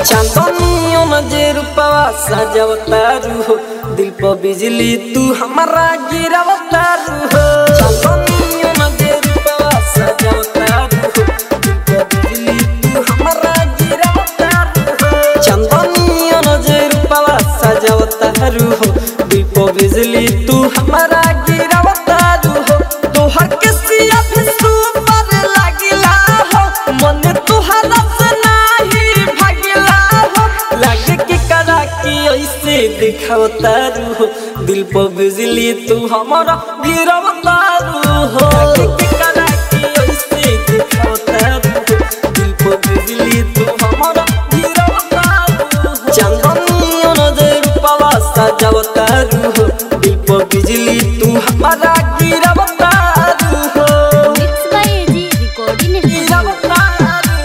चांदनियों में जे रूपवा सजवतारू हो दिल पर बिजली तू हमारा गिरवतारू हो चांदनियों में जे रूपवा सजवतारू हो दिल पर बिजली तू हमारा गिरवतारू हो चांदनियों में जे रूपवा सजवतारू हो दिल पर बिजली तू हमारा गिरवतारू हो तोहर के सिया भी सुपर लागिला हो मन तुहरा से नाही भागिला हो लागे के करा की ऐसे दिखावतारू हो दिल पर बिजली तू हमारा गिरवतारू हो लागे के करा की ऐसे दिखावतारू हो दिल पर बिजली तू हमारा गिरवतारू हो चांदनियों नजर रूपवा सजावतारू हो दिल पर बिजली तू हमारा गिरवतारू हो mix by AG recording studio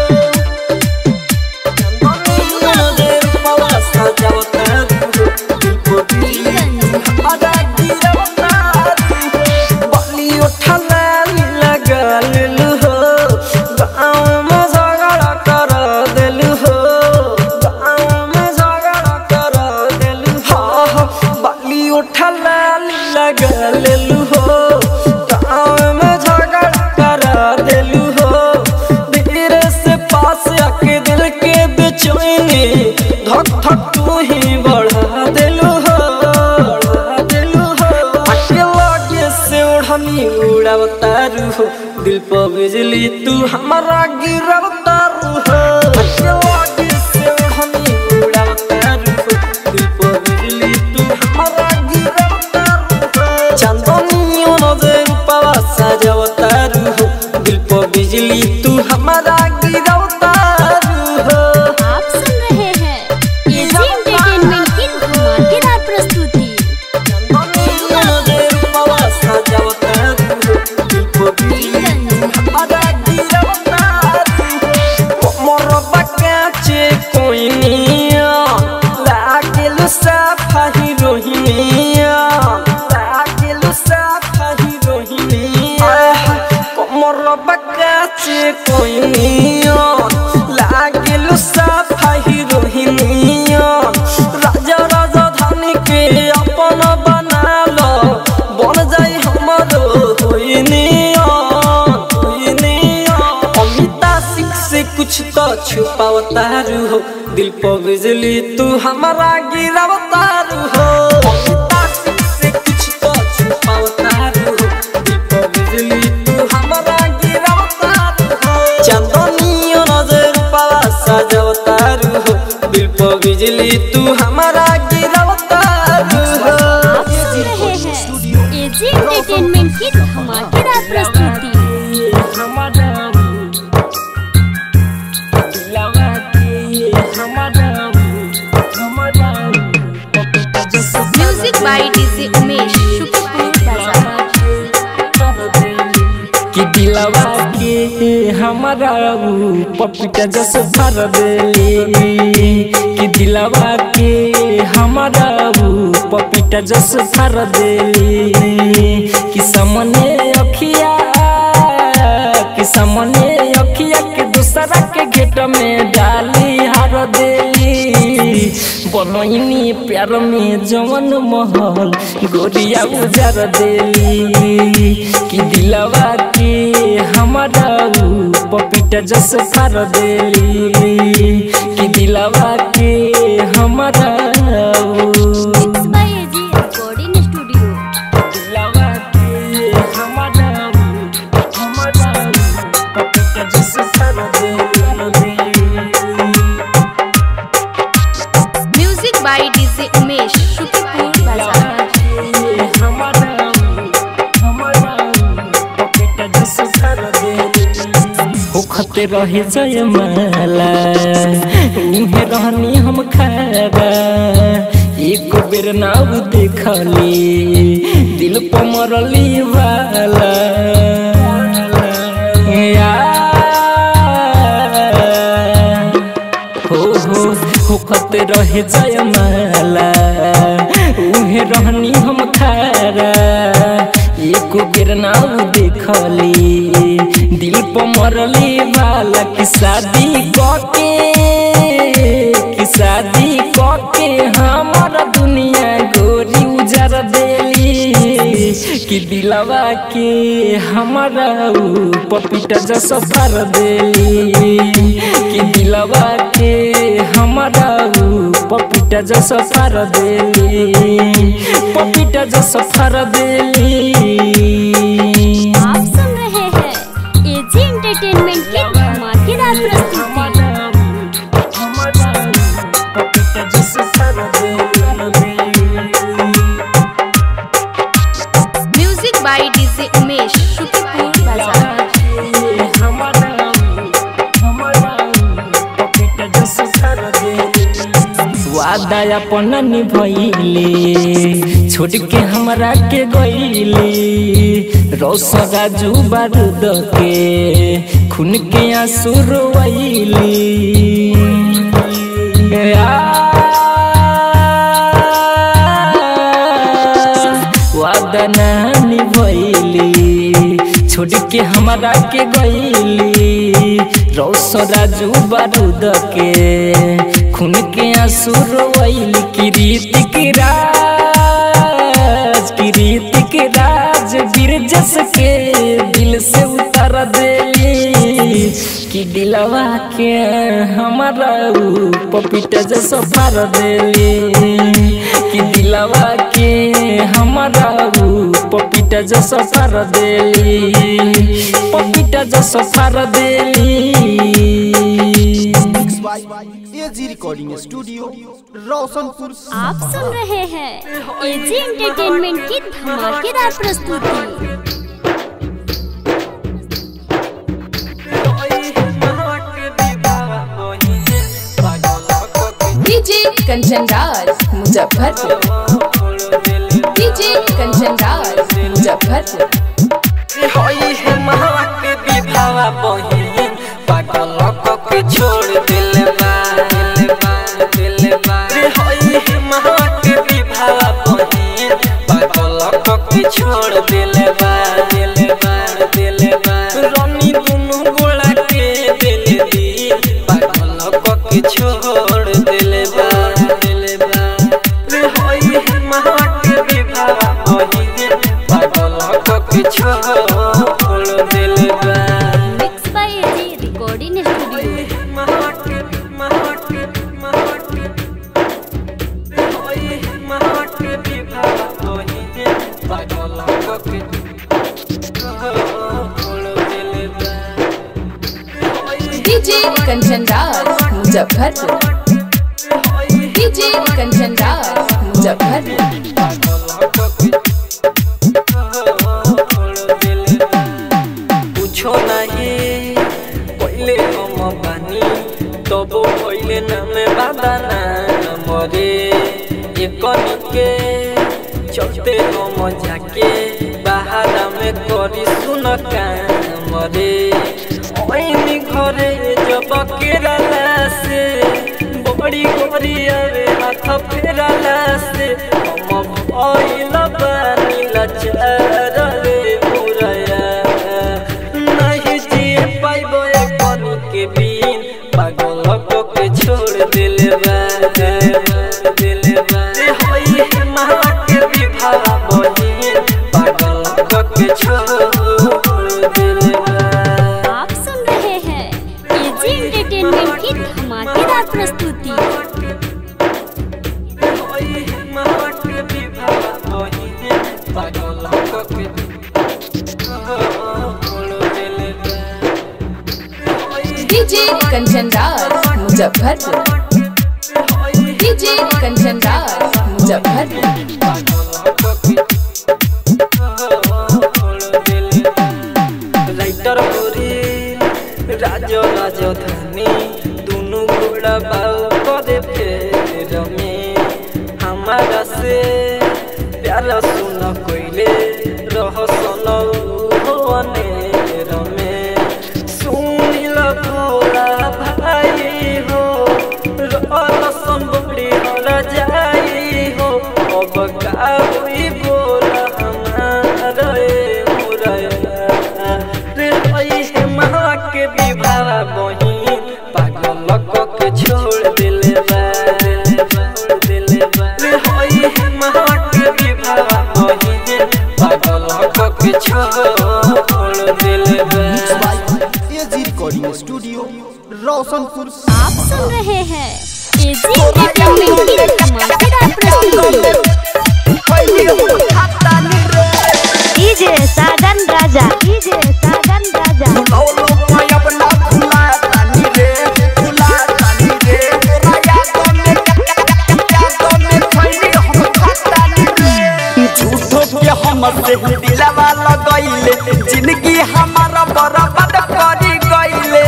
लगा लेलू हो गाँव में झगड़ा करा देलू हो धीरे से पास आके दिल के बेचैनी धक धक तू ही बढ़ा देलू हो बढ़ा देलू हो आके लगे से ओढ़नी उड़ावतारू हो दिल पर बिजली तू हमारा गिरवतारू हो आके लगे से ओढ़नी उड़ावतारू हो दिल पर बिजली तू हमारा गिरवतारू हो चांदनियों नजर रूपवा सजवतारू हो दिल पर बिजली तू हमारा गिरवतारू हो आप सुन रहे हैं एजी एंटरटेनमेंट की धमाकेदार प्रस्तुति चांदनियों नजर रूपवा सजवतारू हो दिल पर बिजली तू हमारा गिरवतारू हो मोर बकाचे कोई निया लागेलु सफाही रोहिनिया लागेलु सफाही रोहिनिया मोर बकाचे कोई निया लागेलु सफाही रोहिनिया राजा राजा धानी के अपन बना लो बन जाई हमरो होइनिया होइनिया अमिता सिख से कुछ तो छुपावतारू हो दिल पर बिजली तू हमारा गिरावतारू हो अमिता सिख से कुछ तो छुपावतारू हो दिल पर बिजली तू हमारा गिरावतारू हो चांदनियों नजर पावा सजवतारू हो दिल पर बिजली तू हमारा गिरावतारू हो आप सुन रहे हैं एजी एंटरटेनमेंट की धमाकेदार प्रस्तुति music by DJ Umesh Shukrapur Bazar कि दिलवा के हमारा ऊ पपीता जस भर देली कि दिलवा के हमारा ऊ पपीता जस भर देली कि सामने अखिया कि सामने अखिया के दूसरा के घेट में डाली हार देली बनैनी प्यार में जवन महल गोरिया उजार देली कि दिलवा के हमारा ऊ पपीता जस फार देली कि दिलवा के हमारा ऊ mix by AG recording studio दिलवा के हमारा ऊ हमारा ऊ पपीता जस फार देली music by DJ Umesh Shukrapur Bazar होखते रहे जय माला उहे रहनी हम खारा एक बेर नाव देखली दिल पर मरली वाला हो हो होखत रहे जयमाला उहे रहनी हम खारा एको बेर नाव देखली दिल पर मरली वाला की शादी कके शादी कके हमारा दुनिया गोरी उजर देली कि दिलवा के हमारा ऊ पपीता जैसा फर देली कि दिलवा के हमारा ऊ पपीता जैसा फर देली पपीता जैसा फर देली आप सुन रहे हैं एजी एंटरटेनमेंट की धमाकेदार प्रस्तुति म्यूजिक बाय डीजे उमेश शुक्रिया बाजार वादा अपन निभैले छोड़ के हमरा के गईले रौसगा जू बारूद के खून के आंसू रोइली वादा ना निभैली छोड़ के हमरा के गईली रौसरा जू बारूद के खून के आंसू रोइली किरीत के राज किरीत के राज बिरजस के दिल से उतर देली कि दिलवा के हमारा ऊ पपीता जैसा फार देली कि दिलवा के हमारा ऊ पपीता जैसा फार देली पपीता जैसा फार देली एजी रिकॉर्डिंग स्टूडियो रोशनपुर आप सुन रहे हैं एजी एंटरटेनमेंट की धमाकेदार प्रस्तुति डीजे कंचन राज मुजफ्फरपुर डीजे कंचन राज मुजफ्फरपुर छोड़ दिल बा दिल बा दिल बा रे होई है महा के विभावा बहिन पागल के छोड़ दिल बा दिल बा दिल बा रानी दुनु गोला के दिल दी पागल के छोड़ दिल बा दिल बा रे होई है महा के विभावा बहिन पागल के छोड़ दिल बा mix by AG recording studio DJ Kanchan Raj Muzaffarpur DJ Kanchan Raj Muzaffarpur पूछो नहीं पहले हम बानी तब पहले नामे बादाना मरे एकन के चलते हम जाके बाहर में करी सुन काम रे ऐनी घरे जब केरला से बड़ी गोरी आवे हाथ फेरला से हम भइल बानी लाचार रे मुरया नहीं जिए पाइबो एकन के बिन पागल के छोड़ दिल बा दिल बा रे होई है महा के विवाह बहिन पागल के छोड़ दिल बा आप सुन रहे हैं एजी एंटरटेनमेंट की धमाकेदार प्रस्तुति DJ Kanchan Raj Muzaffarpur DJ Kanchan Raj Muzaffarpur writer Gori Raj राजधानी दोनों गोड़ा बाऊ करे फेर में हमारा से प्यार सुन कोइले रह सुनने में सुनिल भोला भाई हो रसन बड़ी हर जाई हो अब का हुई बोला हमारा ए मुरया रे होई है माँ के विवाह बहिन पागल के छोड़ दिल बा रोशनपुर आप सुन रहे हैं एजी एंटरटेनमेंट की धमाकेदार प्रस्तुति डीजे साजन राजा डीजे साजन राजा झूठो के हमसे दिलवा लगैले जिंदगी हमारा बर्बाद करी गईले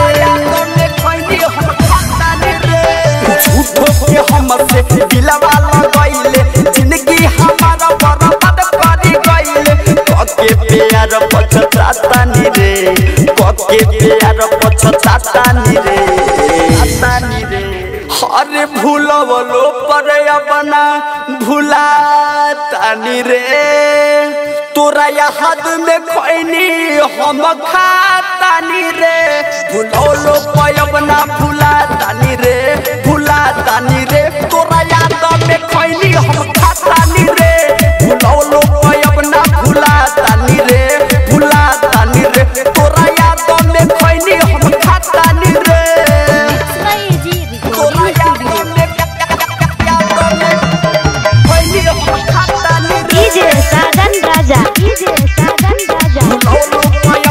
झूठो के हमसे दिलवा लगैले जिंदगी हमारा बर्बाद करी गईले कके प्यार पछतातानी रे कके प्यार पछतातानी रे तानी रे अरे भूलवलो पर अपना भूला तानी रे तोरा याद में खैनी हम खातानी रे भूलवलो पर अपना भूला तानी रे भूला तानी रे तोरा याद में खैनी हम खातानी रे भूलवलो पर अपना भूला तानी रे भूला तानी रे तोरा याद में खैनी हम खातानी रे इसका AG recording studio DJ Sajan Raja DJ Sajan Raja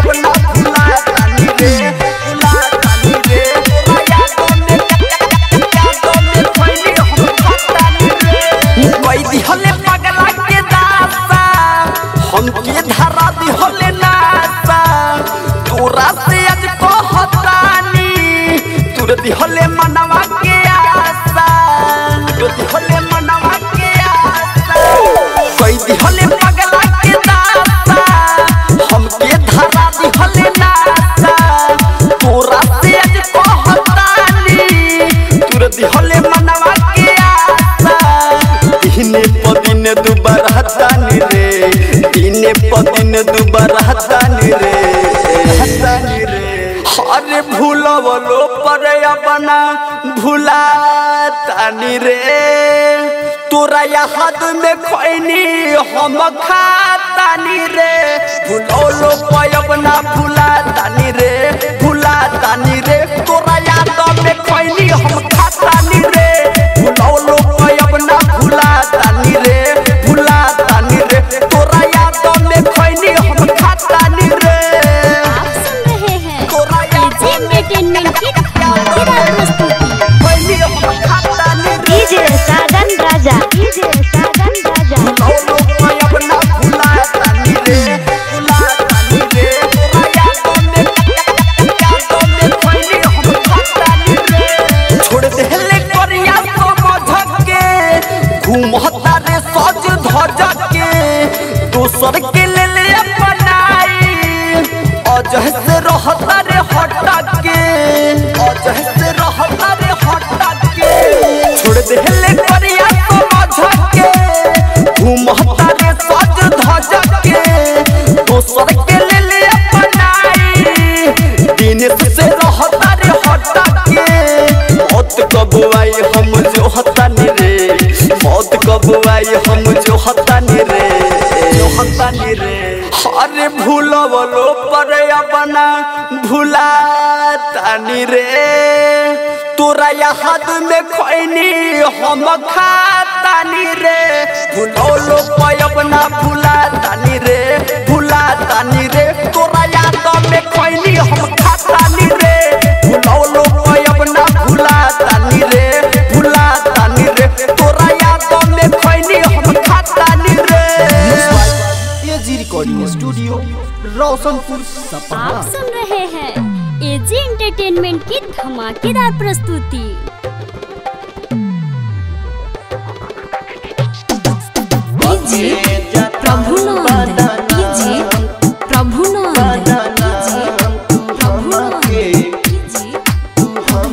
हमके धरा दिहले नासा तोरा से आज कहतानी तोर दिहले मनवा के आशा तोर दिहले मनवा के आशा कोई दिहले पगला के दासा हमके धरा दिहले नासा तोरा से आज कहतानी तोर दिहले मनवा के आशा दिने पदिन दुबार हतानी रे दिने पदिन दुबार हतानी रे हतानी रे अरे भूलवलो पर अपना भूला तानी रे तोरा याद में खैनी हम खातानी रे भूलवलो पर अपना भूला तानी रे भूला तानी रे तोरा याद में खैनी हम खातानी रे भूलवलो पर अपना भूला तानी रे भूला तानी रे तोरा याद में खैनी हम खातानी रे आप सुन रहे हैं एजी एंटरटेनमेंट की धमाकेदार प्रस्तुति खैनी हम खातानी रे डीजे साजन राजा डीजे साजन राजा भूलवलो पर अपना भूला तानी रे भूला तानी रे तोरा याद में याद में खैनी हम खातानी रे छोड़ देले करिया समझ के घूमता रे सज धज के दोसर के ले ले अपनाई अजह से रहता रे हटा के अजह से रहता रे हटा के छोड़ देले करिया समझ के घूमता रे सज धज के दोसर के ले ले अपनाई दिन से रहता रे हटा के मौत कब आई हम जो हतानी रे मौत कब आई हम जो हतानी रे जो हतानी रे अरे भूलवलो पर अपना भूला तानी रे तोरा याद में खैनी हम खातानी रे भूलवलो पर अपना भूला तानी रे भूला तानी रे तोरा याद में खैनी हम खातानी रे भूलवलो पर अपना भूला तानी रे भूला तानी रे तोरा याद में खैनी हम खातानी रे एजी रिकॉर्डिंग स्टूडियो रोशनपुर सपहा आप सुन रहे हैं एजी एंटरटेनमेंट की धमाकेदार प्रस्तुति DJ Prabhu Nand DJ Prabhu Nand DJ Prabhu Nand DJ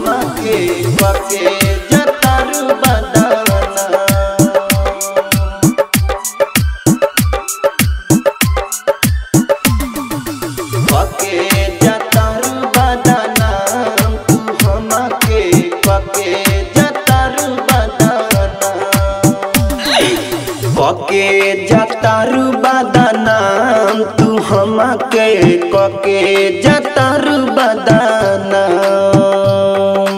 कके जतारू बदनाम तू हमके कके जतारू बदनाम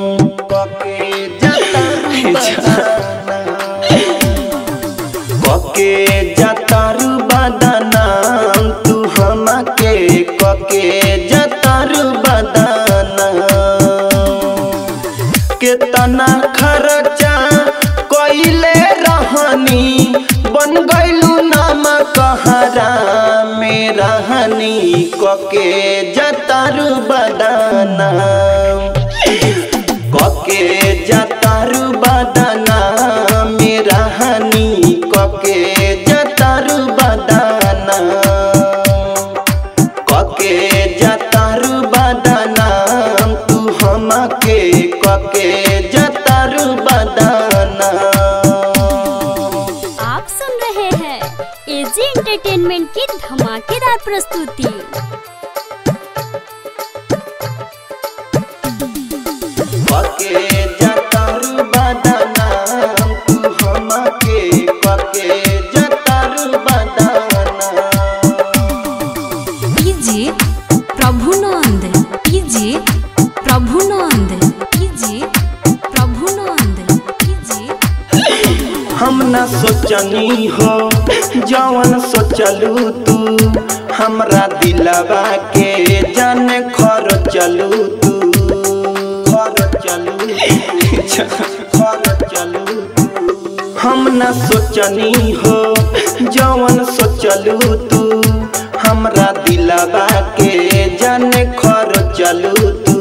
केतना खर्चा कइले रहनी बन गइलू नाम कहरा में रहनी कके जतारू बदाना कके जतारू बदाना में रहनी कके जतारू बदाना कके जतारू बदाना तू हमके कके जतारू बदाना आप सुन रहे हैं एजी एंटरटेनमेंट की धमाकेदार प्रस्तुति कके जतारू बदाना तू हमके कके जतारू बदाना DJ Prabhunand DJ Prabhunand DJ Prabhunand DJ हम न सोचनी हो जवन सोचलू तू हमरा दिलवा के जान खर चलू तू खर चलू खर चलू हम न सोचनी हो जवन सोचलू तू हमरा दिलवा के जान खर चलू तू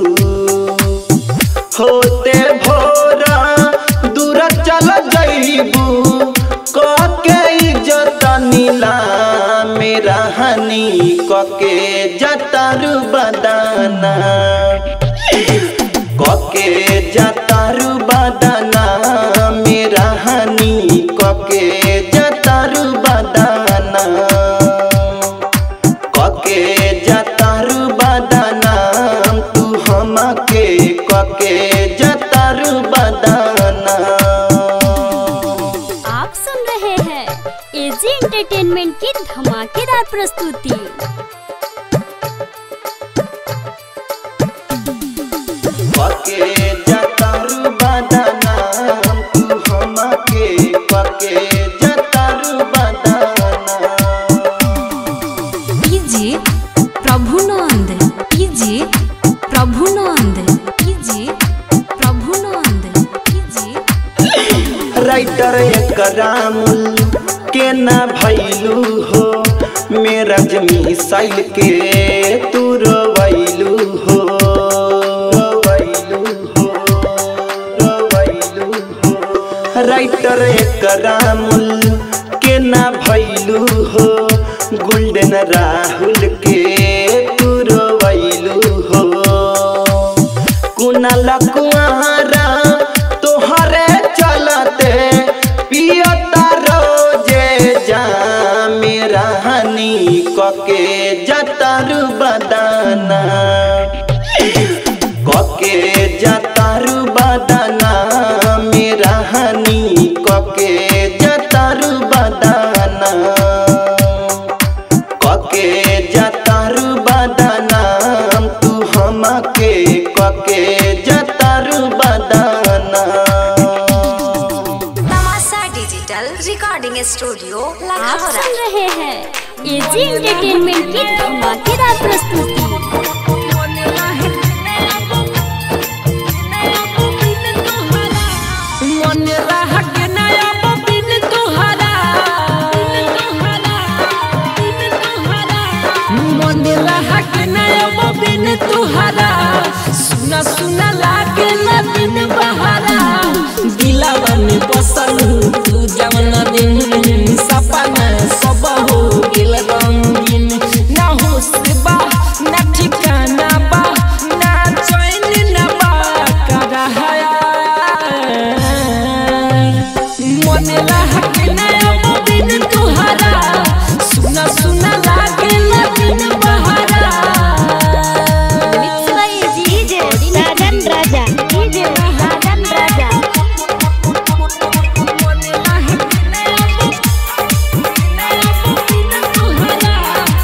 होते भोरा दूर चल जइबू कके इज्जत नीला मेरा हनी कके जतारू बदाना कके जतारू बदाना मेरा हनी कके जतारू बदाना कके जतारू बदाना तू हमके कके जतारू बदाना आप सुन रहे हैं एजी एंटरटेनमेंट की धमाकेदार प्रस्तुति कके जतारू बदाना तू हमके कके जतारू बदाना DJ Prabhunand DJ Prabhunand DJ Prabhunand DJ writer Ekramul के ना भैलू हो मेरा जमी साइल के तू रोवैलू हो रोवैलू हो रोवैलू हो राइटर एकरामुल के ना भैलू हो गोल्डन राहुल के तू रोवैलू हो कुनाल कुआरा तोहरे चलते पियता रोजे जा मेरा हनी कके जतारू बदाना कके जतारू बदाना मेरा हनी कके जतारू बदाना कके जतारू बदाना तू हमके कके जतारू बदाना तमाशा डिजिटल रिकॉर्डिंग स्टूडियो आप लाखौरा सुन रहे हैं एजी एंटरटेनमेंट की धमाकेदार प्रस्तुति मन रह के नया बिन तुहरा मन रह के नया बिन तुहरा सुना सुना लागे ना दिन बहारा दिलावा में बसल तू जवन दिन सपना सब हो गेल रंगीन ना होश बा ना ठिकाना बा ना चैन ना बा करहाया मन लाग नया दिन तुहरा सुना सुना लागे ना दिन बहारा mix by AG DJ Sajan Raja DJ Sajan Raja मन लाग नया दिन तुहरा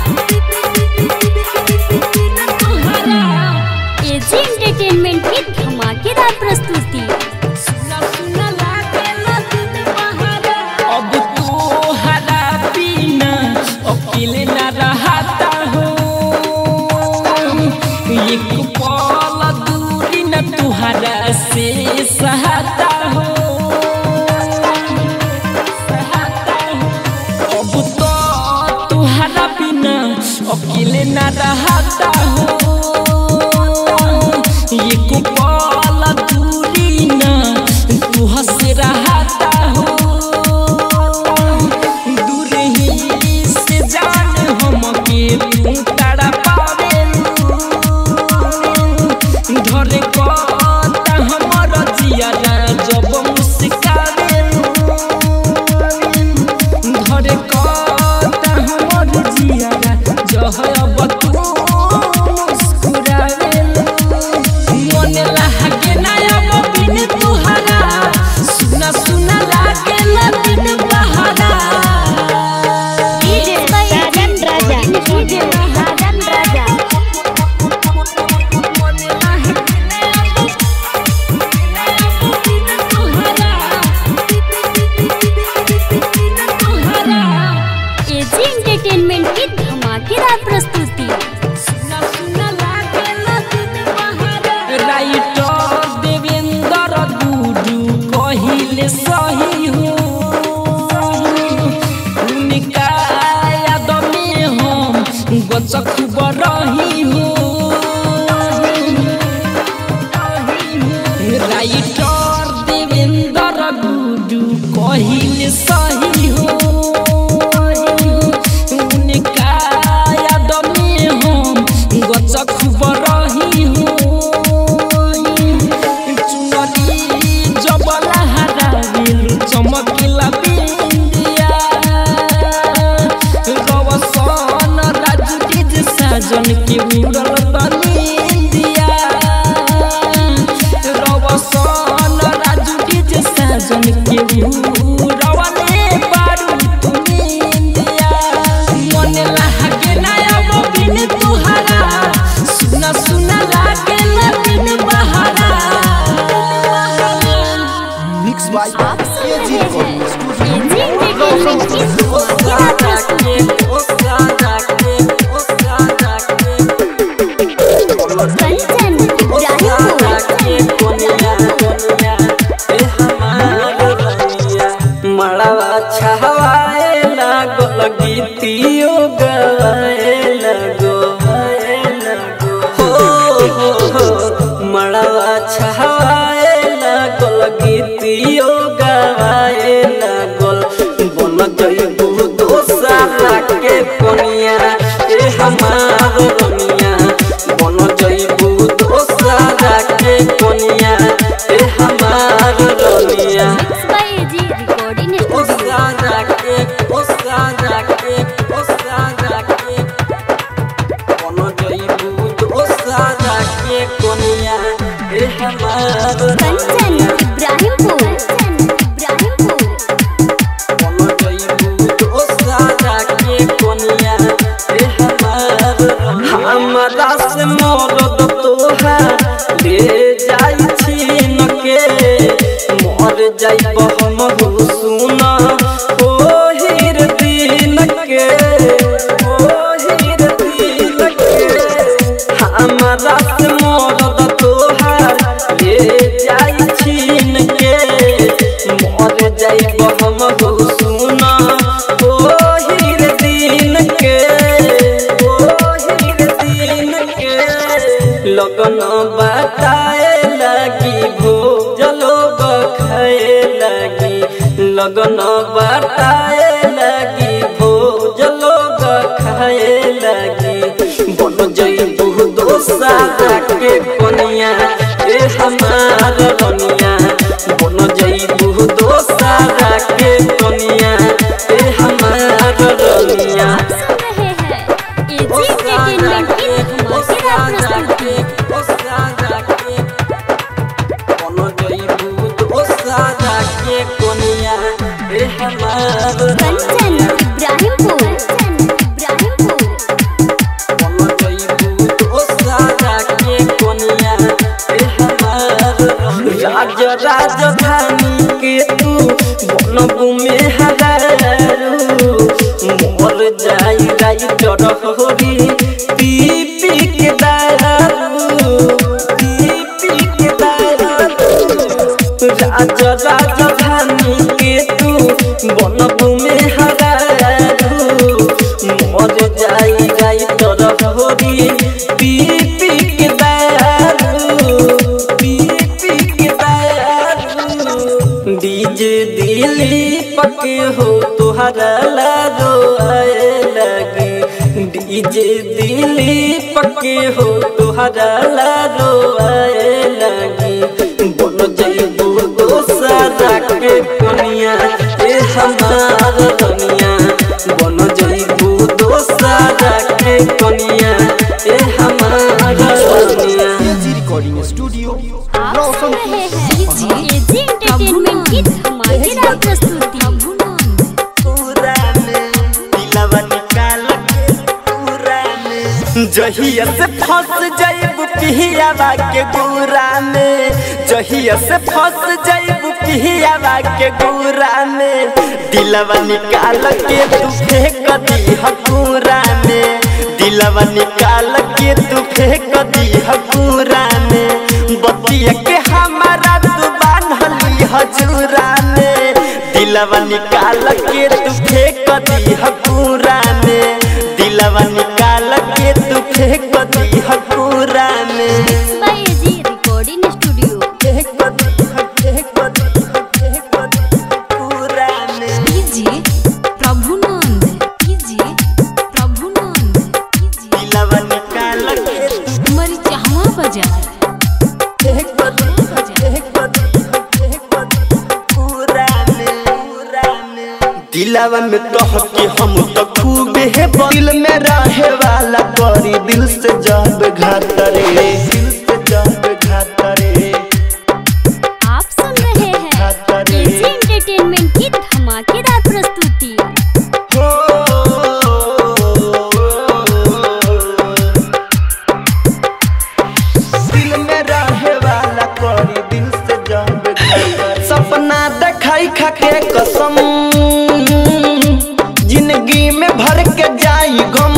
तुहरा एजी एंटरटेनमेंट की धमाकेदार प्रस्तुति सुना सुना लागे ना दिन बहारा अब तो हरा पीना अकेले ना रहता हो एक पल दूरी न तुहरा से सहाता हो सहाता हो अब तो तुहरा बिना अकेले न रहता हो ये को पल दूरी ना तू हंस रहता हो दूर ही से जान हमके तू तड़ा पावे धरे कता हमर जियारा जब मुस्कावे धरे कता हमर जियारा जहब तू मुस्कुरावे मन लागे ना अब बिन तुहरा सुना सुना लागे ना बिन बहारा DJ Sajan Raja DJ Sajan Raja AG entertainment की धमाकेदार प्रस्तुति राइटर देवेंद्र गुरु कहिले सही हो उनका याद में हम गचक बरही हो राइटर देवेंद्र गुरु कहिले सही हो उनका याद में हम गचक बरही हो चुनरी जबला हरा दिल चमकिला बिंदिया रवसन राजू के जे साजन के उड़ल तनिंदिया रवसन राजू के जे साजन के उड़वले बारू तुनिंदिया मन लागे ना अब बिन तुहरा सुना सुना लागे ना बिन बहारा मिक्स बाय आप सुन एजी रहे हैं रिकॉर्डिंग स्टूडियो एजी एंटरटेनमेंट की धमाकेदार प्रस्तुति कंचन इब्राहिमपुर मड़वा छहवाए लागल गीतियो गवाए लगो हो हो हो मड़वा छहवाए लागल गीतियो गवाए लागल बन जइबू दोसारा के कोनिया ए हमार रनिया बन जइबू दोसारा के कोनिया ए हमार रनिया mix by AG recording studio ओसारा के ओसारा के ओसारा के बन जइबू दोसारा के कोनिया ए हमार कंचन इब्राहिमपुर इब्राहिमपुर हमरा से मरद तोहार ले जाइ छीन के मर जाइब हम सुन ओहिर दिन के ओहिर दिन के हमरा से मरद तोहार ले जाइ छीन के मर जाइब हम सुन ओहिर दिन के ओहिर दिन के लगन बताए लगी भोजलो बखाए लगी लगन बताए लगी भोजलो बखाए लगी बन जइबू दोसारा के कोनिया ए हमार रनिया बन जइबू दोसारा के कोनिया ए हमार रनिया सुन रहे हैं एजी एंटरटेनमेंट की धमाकेदार प्रस्तुति कंचन इब्राहिमपुर इब्राहिमपुर राज राजधानी के तू बनबू में हजारू मोर जाई जाई डरहरी पी पी के दारू पी पी के दारू राजा राजधानी के तू बनबू में हरारू मर जाई जाई तरफ होरी पी पी के दारू पी पी के दारू डीजे दिली पके हो तुहरा लारो आए लगे डीजे दिली पके हो तुहरा लारो आए लगे बोलो जईबू दोसरा के कनिया ए हमार दुनिया बोलो जईबू दोसरा के कनिया ए हमार दुनिया एजी रिकॉर्डिंग स्टूडियो आप सुन रहे हैं एजी एंटरटेनमेंट की धमाकेदार प्रस्तुति जहिया से फंस जाइब पिहियावा के गुरा में जहिया से फंस जाइब पिहियावा के गुरा में दिलवा निकाल के तू फेंक दी हकूरा में दिलवा निकाल के तू फेंक दी हकूरा में बतिया के हमारा तू बांधली हजूरा में दिलवा निकाल के तू फेंक दी हकूरा में दिलवा निकाल के तू फेंक दी हकूरा में बाय एजी रिकॉर्डिंग स्टूडियो फेंक दी फेंक दी फेंक दी हकूरा में कीजिए प्रभुनंद कीजिए प्रभुनंद कीजिए दिलवा निकाल के तू मरिचहवा बाजार फेंक दी फेंक दी फेंक दी हकूरा में हकूरा में दिलवा में कह के हम तो खूब है दिल में रहे वाला करी दिल से जब घात रे दिल से जब घात रे आप सुन रहे हैं एजी एंटरटेनमेंट की धमाकेदार प्रस्तुति हो दिल में रहे वाला करी दिल से जब घात रे सपना देखाई खा के कसम जिंदगी में भर के जाई गम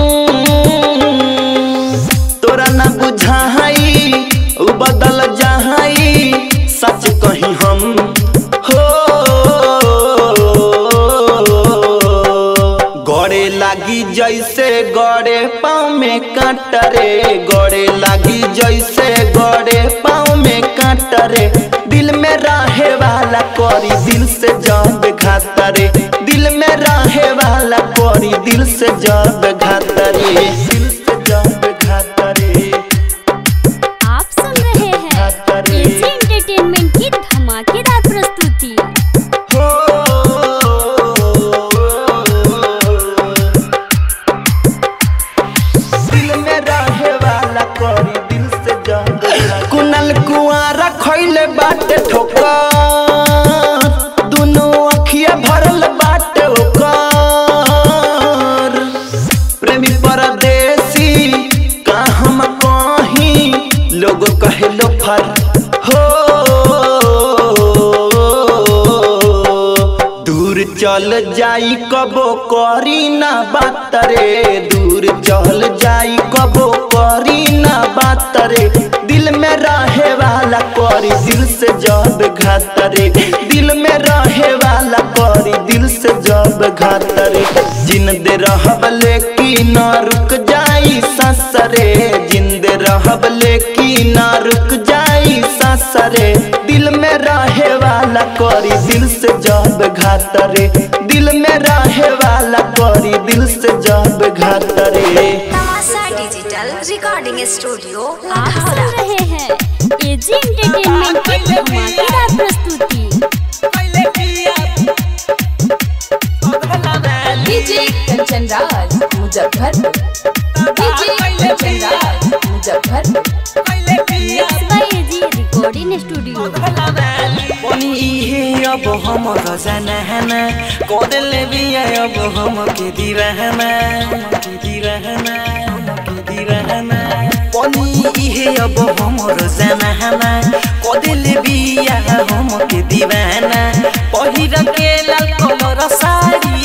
तोरा ना बुझाई उ बदल जाई सच कही हम हो गड़े लागी जैसे गड़े पाँव में कांट रे गड़े लागी जैसे गड़े पाँव में कांट रे दिल में रहे वाला करी दिल से जब घात रे दिल में रहे वाला करी दिल से जब घात रे दिल से जब घात रे आप सुन रहे हैं एजी एंटरटेनमेंट की धमाकेदार प्रस्तुति हो दिल में रहे वाला करी दिल से जब कुनल कुआरा खैले बाटे ठोकर दुनो अखिया भरल बाटे ओकर प्रेमी परदेसी का हम कहीं लोग कहे लो फर हो दूर चल जाई कबो करी ना बात रे दूर चल जाई कबो करी ना बात रे दिल में रहे वाला करी दिल से जब घात रे दिल में रहे वाला करी दिल से जब घात रे जिंदे रहब लेकिन न रुक जाई ससरे जिंदे रहब लेकिन न रुक जाई ससरे दिल में रहे वाला करी दिल से जब घात रे दिल में रहे वाला करी दिल से जब घात रे तमाशा डिजिटल रिकॉर्डिंग स्टूडियो आप सुन रहे हैं एजी एंटरटेनमेंट की धमाकेदार प्रस्तुति DJ Kanchan Raj Muzaffarpur DJ Kanchan Raj Muzaffarpur mix by AG recording studio बनी इहे अब हमर जनाना कोदले बिया अब हम के दीवाना के दीवाना के दीवाना बनी इहे अब हमर जनाना कोदले बिया हम के दीवाना पहिर के लाल कलर साड़ी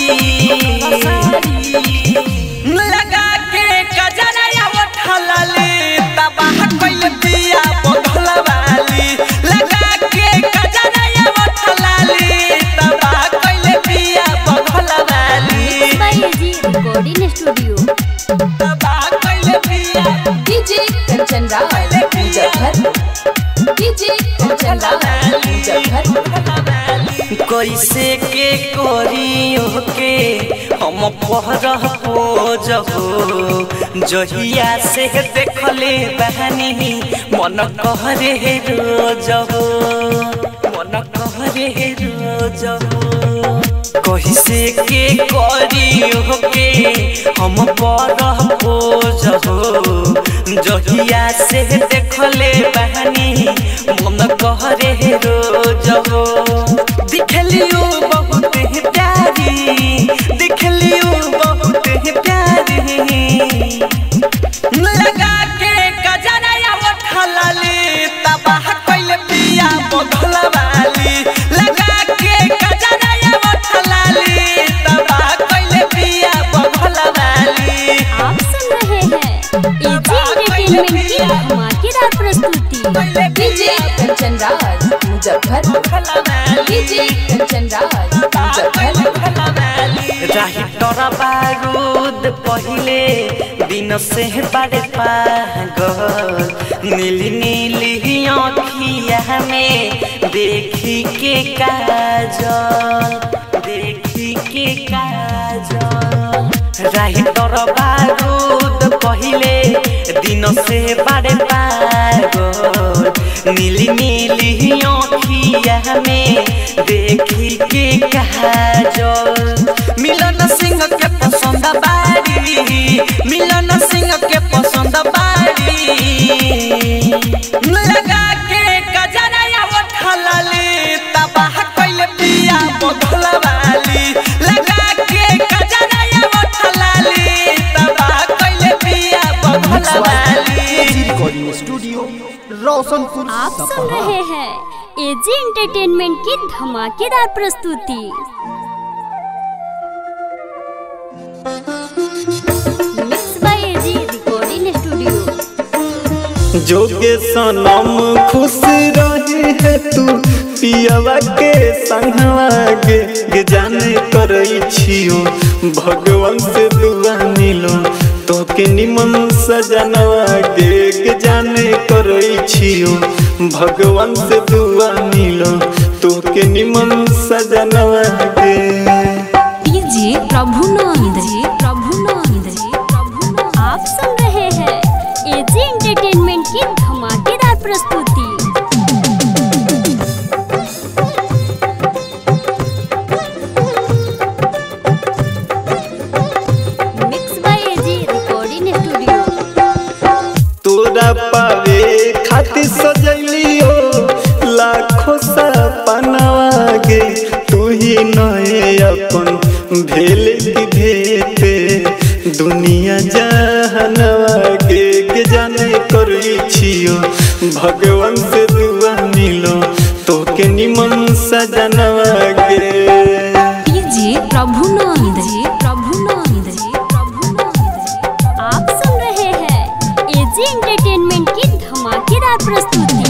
लगा के कजरा या उठलले तबाह कइल बिया बगल वाली लगा के कैसे के करियो के हम पहरह हो जहो जहिया से देखले बहनी मन कहरे रोज हो मन कहरे रोज हो कैसे के करियो के हम पहरह हो जहो जहिया से देखले बहनी मन कहरे रोज हो दिखलियो बहुत ही प्यारी दिखलियो बहुत ही प्यारी लगा के गजराया उठलली तबाह कइले पिया बगल वाली लगा के गजराया उठलली तबाह कइले पिया बगल वाली आप सुन रहे हैं एजी एंटरटेनमेंट की धमाकेदार प्रस्तुति डीजे कंचन राज मुजफ्फरपुर डीजे कंचन राज मुजफ्फरपुर राही तोरा बारूद पहिले दिन से बड़े पागल नीली नीली आँखिया में देखी के काजल देखी के काजल राही तोरा बारूद पहिले दिन से बड़े पागल नीली नीली आँखिया में देखी के काजल मिलन सिंह के पसंद बारी मिलन सिंह के पसंद बारी लगा के गजराया उठलली तबाह कइले पिया बगल वाली लगा के गजराया उठलली तबाह कइले पिया बगल वाली रिकॉर्डिंग स्टूडियो रोशनपुर आप सुन सपहा रहे हैं एजी एंटरटेनमेंट की धमाकेदार प्रस्तुति mix by AG recording studio जोगे सनम खुश रहे है तू पियवा के संगवा गे गे जाने करई छियो भगवान से दुआ मिलो तो के निमन सजनवा गे गे जाने करई छियो भगवान से दुआ मिलो तो के निमन सजनवा गे डीजे प्रभुनंद जी प्रभुनंद जी प्रभुनंद आप सुन रहे हैं एजी एंटरटेनमेंट की धमाकेदार प्रस्तुति mix by AG recording studio तोरा पावे खातिर सजलियो लाखों सपनवा गे तू ही नए अपन भेल की भेटे दुनिया जहनवा गे के जाने करी छियो भगवान से दुआ मिलो तो के निमन सजनवा गे डीजे प्रभुनंद जी प्रभुनंद जी प्रभुनंद जी आप सुन रहे हैं एजी एंटरटेनमेंट की धमाकेदार प्रस्तुति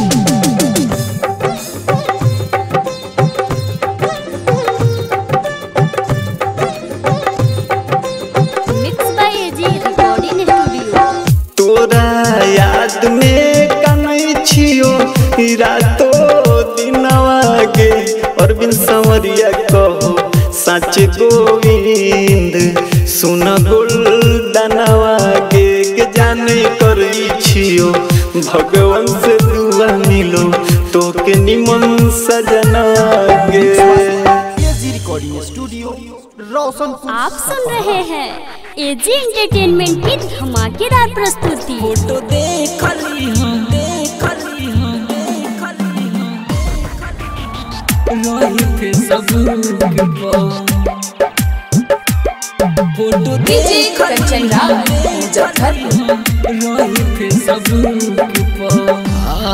mix by AG recording studio तोरा याद में कनै छियो रातो दिनवा गे अरविंद संवरिया कहो सच गोविंद सुन गोल्डनवा गे के जाने करै छियो भगवान से दुआ मिलो तो के निमन सजनवा गे एजी रिकॉर्डिंग स्टूडियो रोशनपुर आप सुन रहे हैं एजी एंटरटेनमेंट की धमाकेदार प्रस्तुति फोटो देखली हम देखली हम देखली हम रही फेसबुक पर फोटो डीजे कंचन राज मुजफ्फरपुर रही फेसबुक पर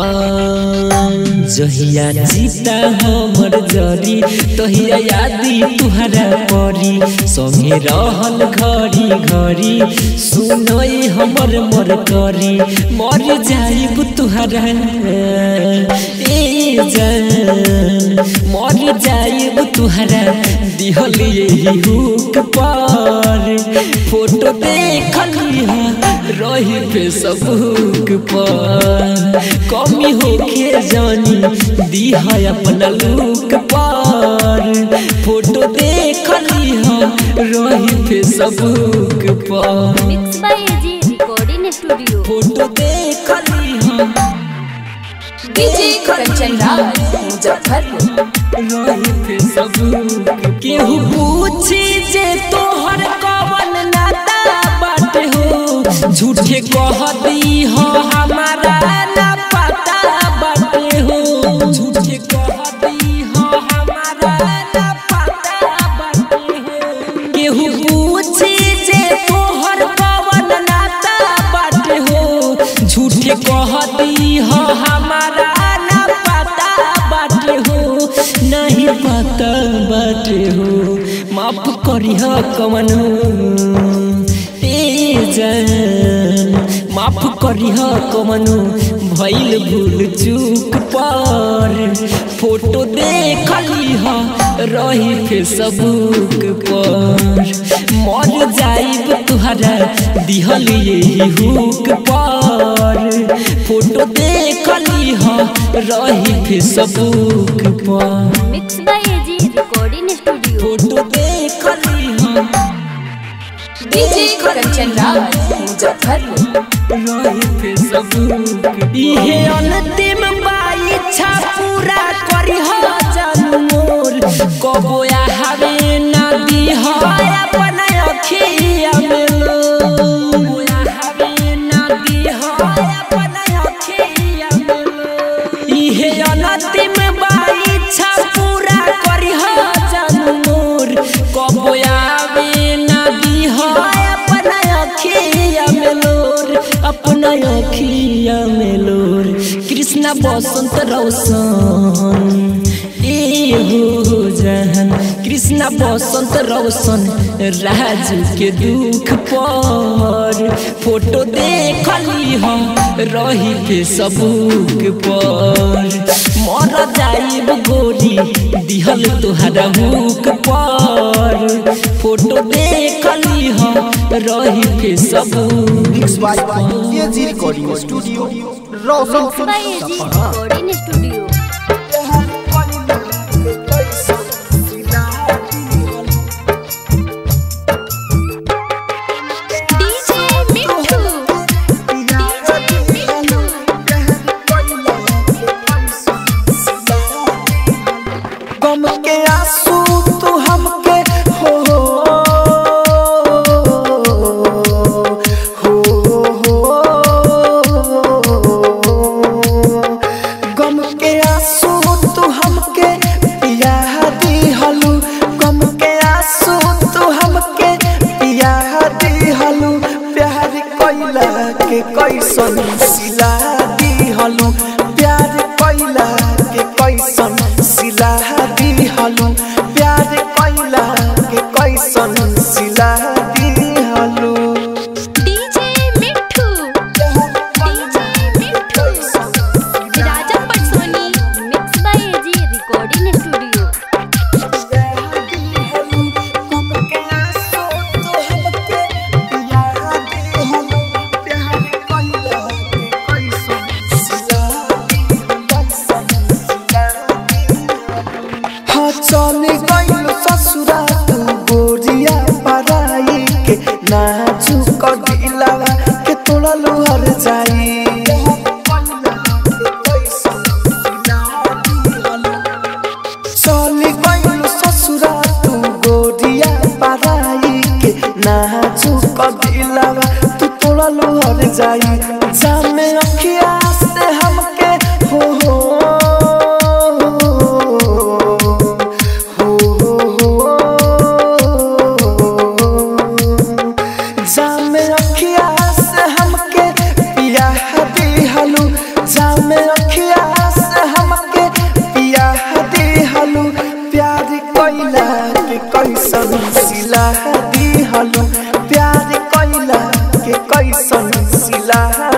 जहिया जीता हमर जरी तहिया यादी तुहरा परी संगे रहल घड़ी घड़ी सुनई हमर मर करी मर जाइब तुहरा ए जान मर जाएब तुहरा दिहल यही हुक पर फोटो देखली रही फेसबुक पर कमी होके जानी दिहा अपना लुक पर फोटो देखली रही फेसबुक पर mix by AG recording studio photo देखली डीजे कंचन राज मुजफ्फरपुर रही फेसबुक केहू पूछी जे तोहर कवन नाता बाटे हो झूठे कह दी हो हमारा ना पता बाटे हो झूठे कह दी हो हमारा ना पता बाटे हो केहू पूछी जे तोहर कवन नाता बाटे हो झूठे कह दी हो हमारा ना पता बाटे हो नहीं पता बाटे हो माफ करिह कवन ए जान माफ करिह कवन भइल भूल चूक पर फोटो देखली रही फेसबुक पर मर जाइब तुहरा दिहल यही हुक पर फोटो देखली रही फेसबुक पर mix by AG recording studio photo देखली डीजे कंचन राज मुजफ्फरपुर रही फेसबुक इहे अंतिम बाई इच्छा पूरा करी हो जानू मोर कबो हवे ना दी हो अपन अखिया में लो हवे ना दी हो अपन अखिया में लो इहे अंतिम बाई इच्छा पूरा करी हो जानू मोर कबो आवे ना दी हो अपन अखिया में लोर अपना अखिया में लोर कृष्णा बसंत रौशन ए हो जहन कृष्णा बसंत रौशन राजू के दुख पर फोटो देखली हम रही फेसबुक पर मर जाइब गोरी दिहल तोहरा मुख पर फोटो देखली हम रही Facebook mix by AG recording studio mix Roshanpur by AG recording studio DJ Mithu DJ Mithu गम के आंसू तू हमके हो हो हो गम के आंसू तू हमके पिया दी हलू गम के आंसू तू हमके पिया दी हलू प्यार कोइला के कैसन सिला दी हलू प्यार कोइला के कैसन सिला दी हलू प्यार कोइला के कैसन सिला दी हलू DJ Mithu DJ Mithu Raja Patsoni mix by AG recording studio हाँ चल गइल ससुरा तू गोरिया पराई के नाजुक दिलावा के तोड़ा लोहर जाई चल गइल ससुरा तू गोरिया पराई के नाजुक दिलावा तू तोड़ा लोहर जाई जामे अखिया से हमके हो हो जामे अखिया से हमके पिया दी हलू जामे अखिया से हमके पिया दी हलू प्यार कोइला के कैसन सिला दी हलू प्यार कोइला के कैसन सिला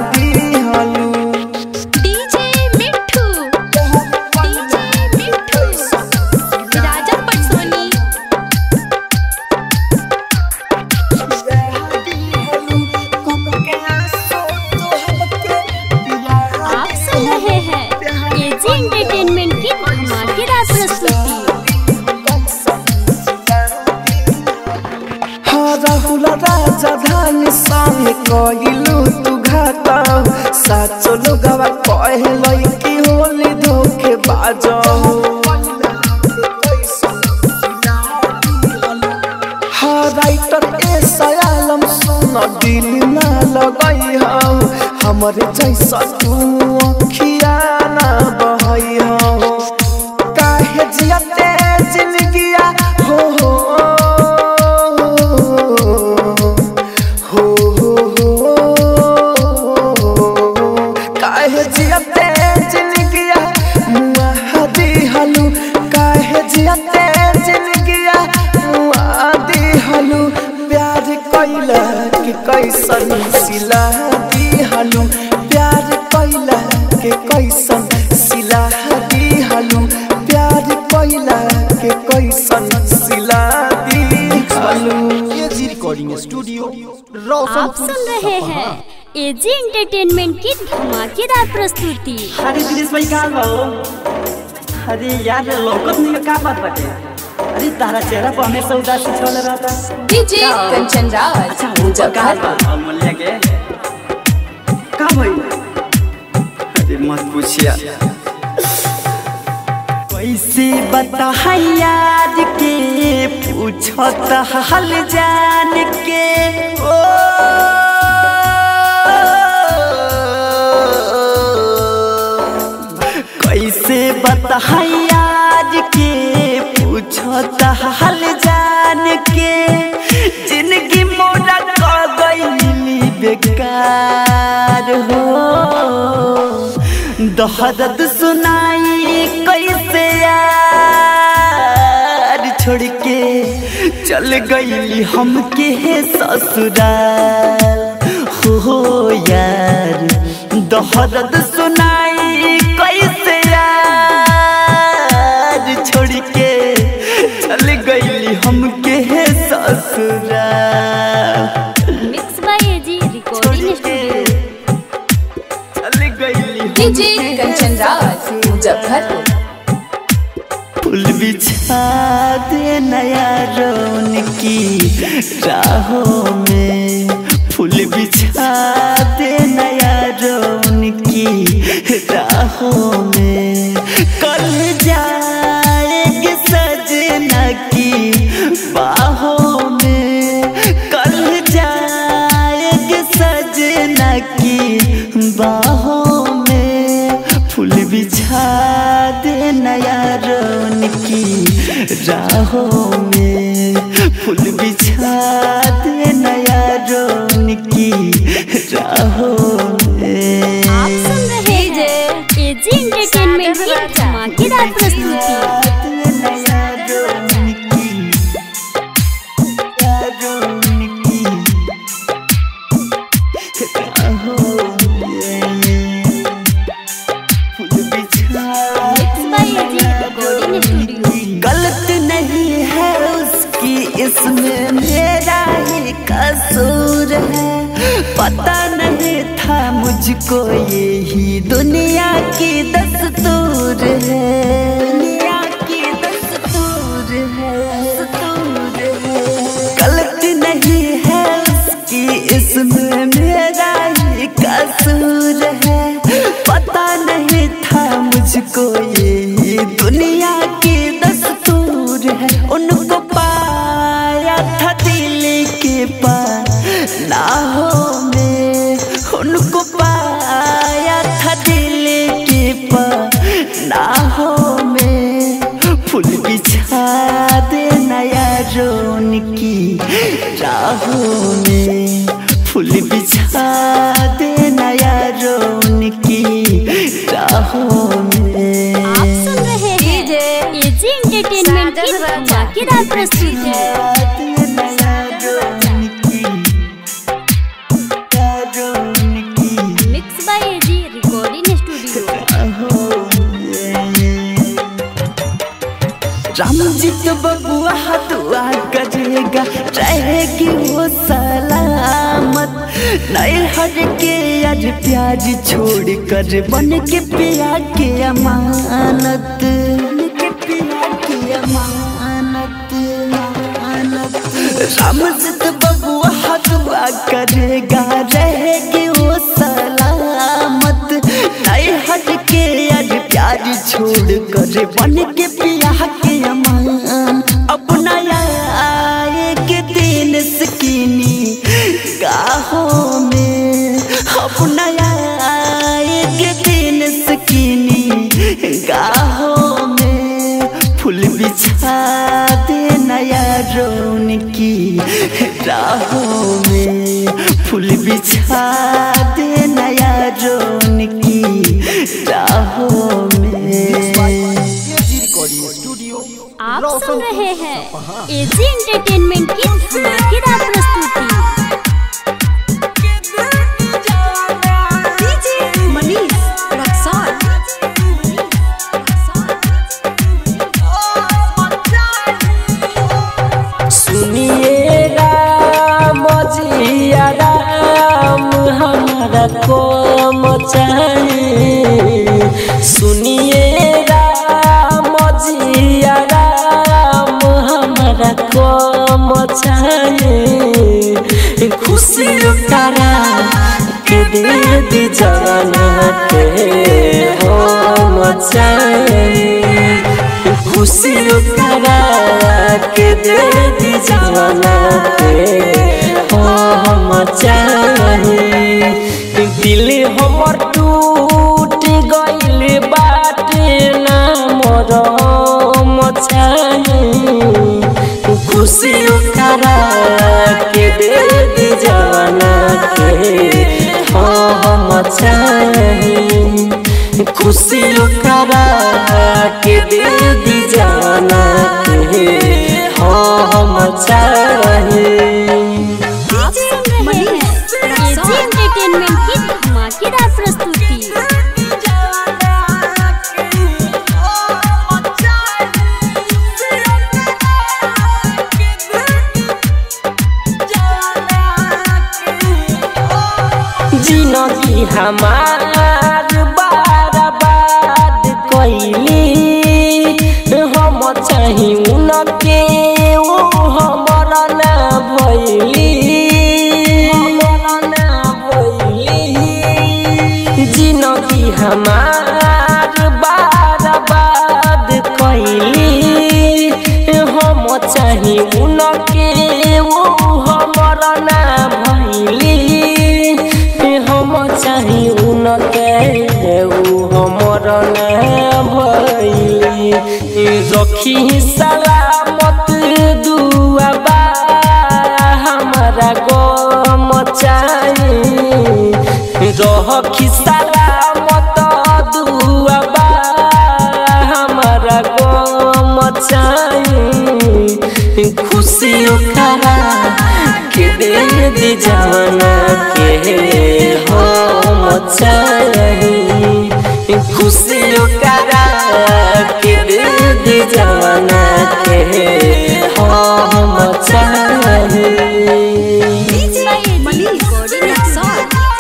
दिल ना लगई हो हमरे जैसा तू अखिया ना बहई हो काहे जियते जिंदगिया हो हो हो हो हो काहे जियते जिंदगिया मुआ दिहलू काहे जियते जिंदगिया मुआ दिहलू प्यार कैला के कैसन सिला दिहलू प्यार कैला के कैसन सिला दिहलू प्यार कैला के कैसन सिला दिहलू एजी रिकॉर्डिंग स्टूडियो आप रोशनपुर सुन रहे हैं एजी एंटरटेनमेंट की धमाकेदार प्रस्तुति अरे दिनेश भाई का हो अरे यार लौकत नहीं का बात बाटे अरे तारा चेहरा पर हमेशा उदासी छल रहता डीजे कंचन राज अच्छा वो का मुजफ्फरपुर बा अमूल्य के का भाई अरे मत पूछिया कैसे बता यार के पूछत हाल जान के ओ कैसे बता यार के पूछत हाल जान के जिंदगी मोरा क गई बेकार हो दहदत सुनाई कैसे यार छोड़ के चल गई हमके ससुराल हो यार दहदत सुनाई कैसे यार छोड़ के चल गई हमके ससुराल mix by AG recording studio चल गई डीजे कंचन राज मुजफ्फरपुर फूल बिछा दे नया रौन की राहों में फूल बिछा दे नया रौन की राहों में कल जाएगी सजना की बाहों में कल जाएगी सजना की बाहों में फूल बिछा दे नया रौन की राहों में फूल बिछा दे नया रौन की राहों में आप सुन रहे हैं एजी एंटरटेनमेंट की धमाकेदार प्रस्तुति नया रौन की नया रौन की राहों में फूल बिछा mix by AG recording studio गलत नहीं है उसकी इसमें मेरा ही कसूर है पता नहीं था मुझको यही दुनिया की दस्तूर है दुनिया की दस्तूर है दस्तूर है गलत नहीं है उसकी इसमें मेरा ही कसूर है पता नहीं था मुझको यही दुनिया की दस्तूर है उनको पाया था दिल के पनाहों में उनको पाया था दिल के पनाहों में फूल बिछा दे नया रोन की राहों में फूल बिछा दे नया रोन की राहों में आप सुन रहे हैं एजी एंटरटेनमेंट की धमाकेदार प्रस्तुति mix by AG recording studio Ramjeet बबुआ दुआ करेगा रहेगी वो सलामत नए हर के आज प्याज छोड़ कर बन के पिया के अमानत बन के पिया के अमानत अमानत रामजीत बबुआ दुआ करेगा रहेगी वो सलामत नए हट के आज प्यार छोड़ कर बन के पिया के अमान अपना आए के दिन सकीनी गाहो फूल बिछा दे नया रोन की राहों में फूल बिछा दे नया रोन की राहों में आप सुन रहे हैं एजी एंटरटेनमेंट की धमाकेदार प्रस्तुति मनीष रक्सौल सुनिए राम जिया राम हमारा को मचाए सुनिए राम जिया राम हमारा को मचाए खुशी करा के दे दी जाना के हो मचाए खुशी करा के दे दी जवाना के हो हम चाहे दिल हमर टूट गइल बाटे ना मोर मचाहे खुशी करा के दे दी जवाना के हो हम चाहे खुशी करा के दे दी जाना के हो हम चाहे आप सुन रहे हैं एजी एंटरटेनमेंट की धमाकेदार प्रस्तुति जिनगी हमार बर्बाद कैली हम चाही उनके ओ हमर ना भैली जिनगी हमार बर्बाद कैली हम चाही उनके ओ हमर ना भैली हम चाही उनके ऊ हमर ना भैली रखी सलामत दुआबा हमारा गम चाही रखी सलामत दुआबा हमारा गम चाही खुशी करा के दे दी जाना के हम चाही खुशी करा के दे दी जाना के हम चाही मनीष रक्सौल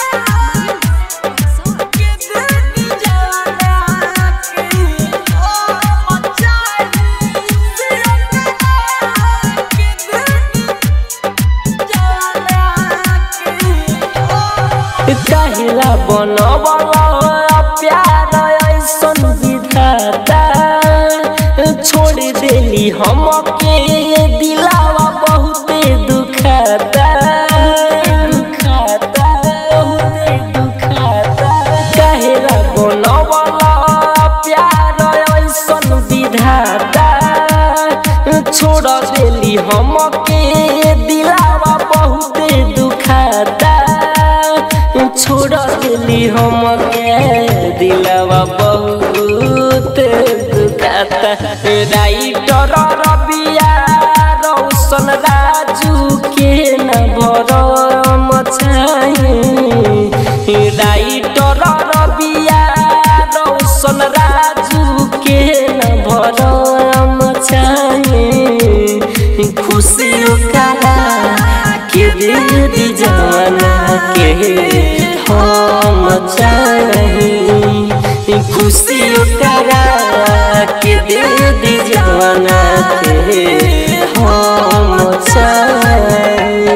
काहिला बनबल प्यार ऐसन विधाता छोड़ देली हमके दिलावा बहुते दुखाता दुखाता बहुते दुखाता काहिला बनबल प्यार ऐसन विधाता छोड़ देली हमके दिलावा बहुते दुखाता छोड़ दिली हमके दिलवा बहुत दुखाता राइटर रबिया रौशन राजू के न भरम चाहे राइटर रबिया रौशन राजू के न भरम चाहे खुशी करा के दे दी जाना के हम चाही खुशी करा के दे दी जाना के हम चाही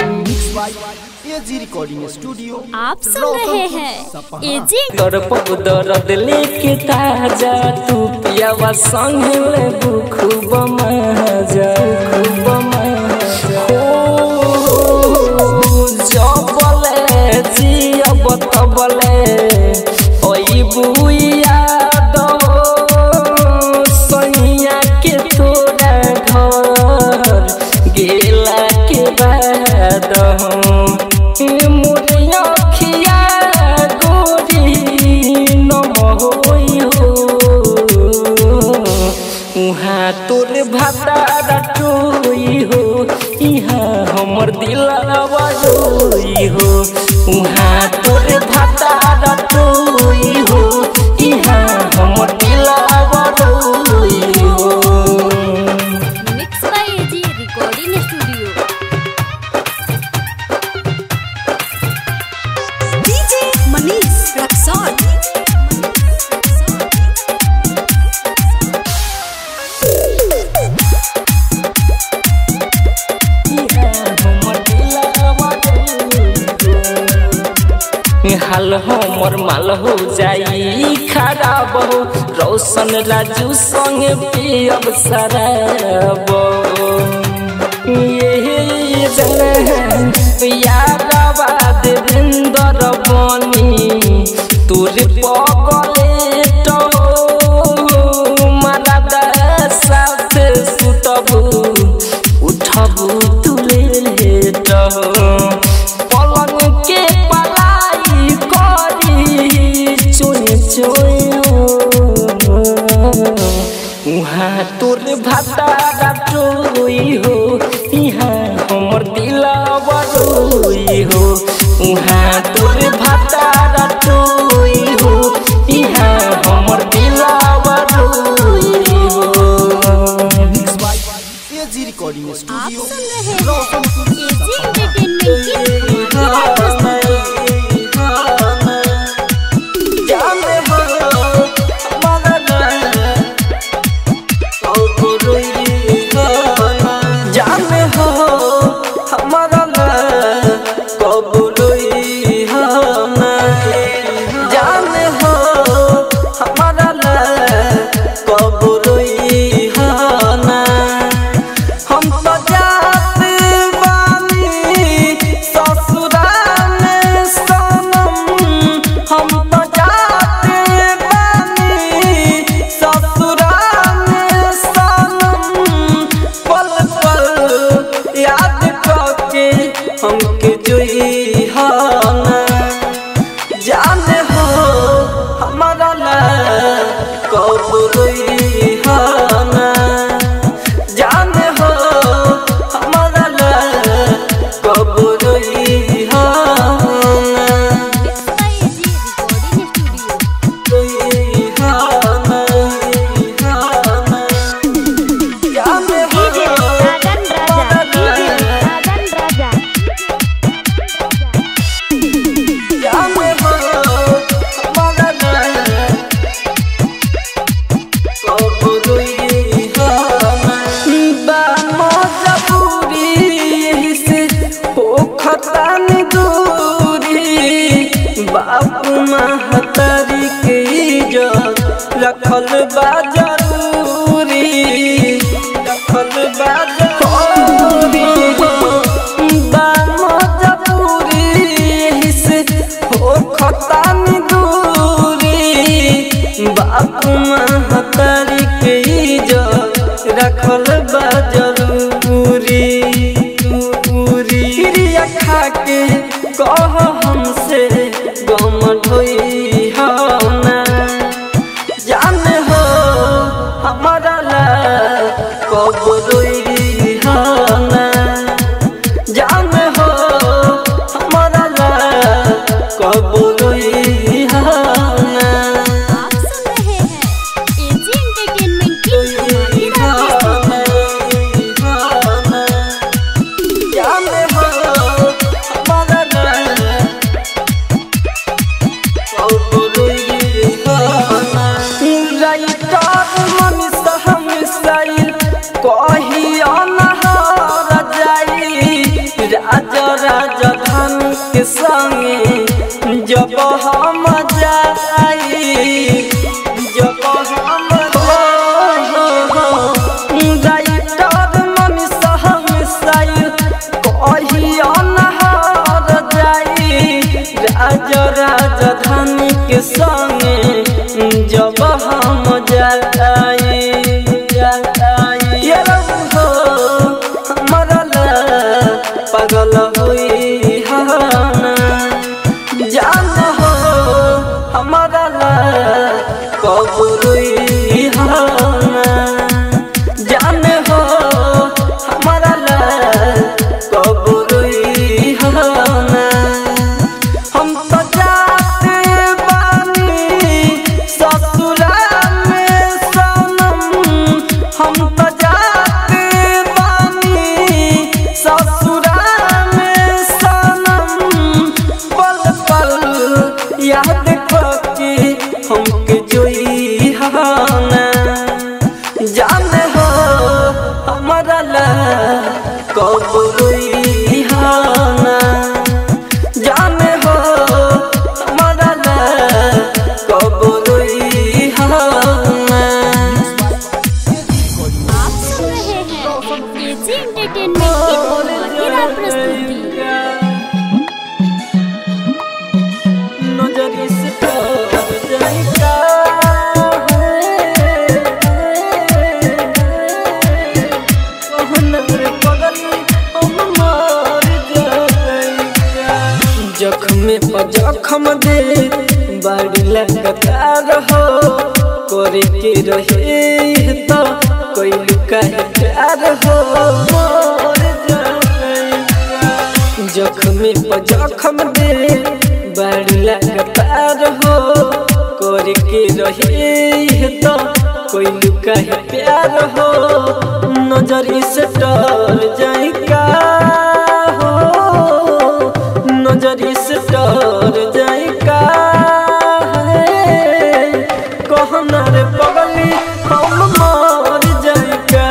एजी रिकॉर्डिंग स्टूडियो आप सुन रहे हैं एजी कर पग दर्द लेके ताजा तू पियावा संग ले खूब मजा खूब मजा ओ जबले जियब तबले ओई बुइया दो सैया उहाँ तोर भातारा टोई हो इहाँ हमर दिलवा रोई हो उहाँ तोर भातारा टोई हो इहाँ हमर दिलवा रोई हो mix by AG recording studio DJ Manish Raxaul हाल हमर माल हो जाई खराब हो रोशन राजू संग पियब शराब ये जन यादवा देवेंद्र बनी तोर पगले तो मारा साथ सुतबू उठबू तुले लेट पलंग के पलाई करी चोए चोए उहाँ तोर भातारा टोई हो इहाँ हमर दिलवा रोई हो उहाँ तोर भातारा टोई हो इहाँ हमर दिलवा रोई हो मिक्स बाय एजी रिकॉर्डिंग आप स्टूडियो सुन रहे हैं एजी एंटरटेनमेंट की धमाकेदार प्रस्तुति जाने हो हमारा कबूलोई हना जाने हो हमारा कबूलोई हना हम तो जाते बानी ससुराल सनम हम तो जाते बानी ससुराल सनम पल पल याद करके हमके जोई हना जाने हो हमारा ला कब रोई हना जाने हो हमारा ला कब रोई हना mix by AG recording studio रोई हना रोई हना जाने हो डीजे साजन राजा डीजे साजन राजा जाने हो हमारा ला बापू महतारी के इज्जत रखल बा जरूरी रखल बा जरूरी बा मजबूरी से हो खतानी दूरी बाप महतारी के इज्जत रखल बा जरूरी दूरी क्रिया खा के कह हमसे गम ढोई ना जाने हो हमारा ला कब रोई ना जाने हो हमारा ला कब रोई ना आप सुन रहे हैं एजी एंटरटेनमेंट की धमाकेदार प्रस्तुति जाने हो हमारा ला कब रोई राइटर मनीष हम साइल कही अनहार जाई राजा राजधान के संगे जब हम जाई जब हम राइटर मनीष हम साइल कही अनहार जाई राजा राजधानी के संगे जब हम जाई जाई ये हो मरल पागल होई हना जान हो हमारा ला कब रोई हना जाने हो हमारा ला कब रोई हाना जाने हो हमारा ला कब रोई हाना आप सुन रहे हैं एजी एंटरटेनमेंट की धमाकेदार प्रस्तुति नजर से तर जाएगा कहना रे पगली हम मर जाएगा जख्म पर जख्म दे बड़ी लगातार हो करे के रहे तो कोई लुका प्यार हो मर जाएगा जख्म पर जख्म दे बड़ी लगातार हो कर के रहे तो कोई लुका है प्यार हो नजरी से डर जाएगा हो नजरी से डर जाएगा कहना रे पगली हम मर जाएगा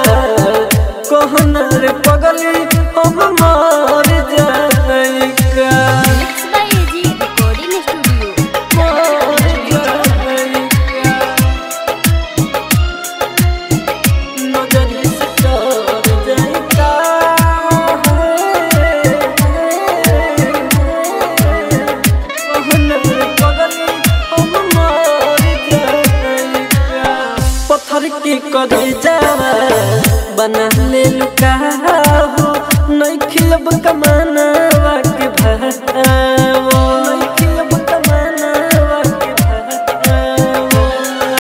कहना रे पगली हम मर जाएगा mix by AG recording studio पत्थर के करे जावा बना ले लुका हो नहीं खिलब कमान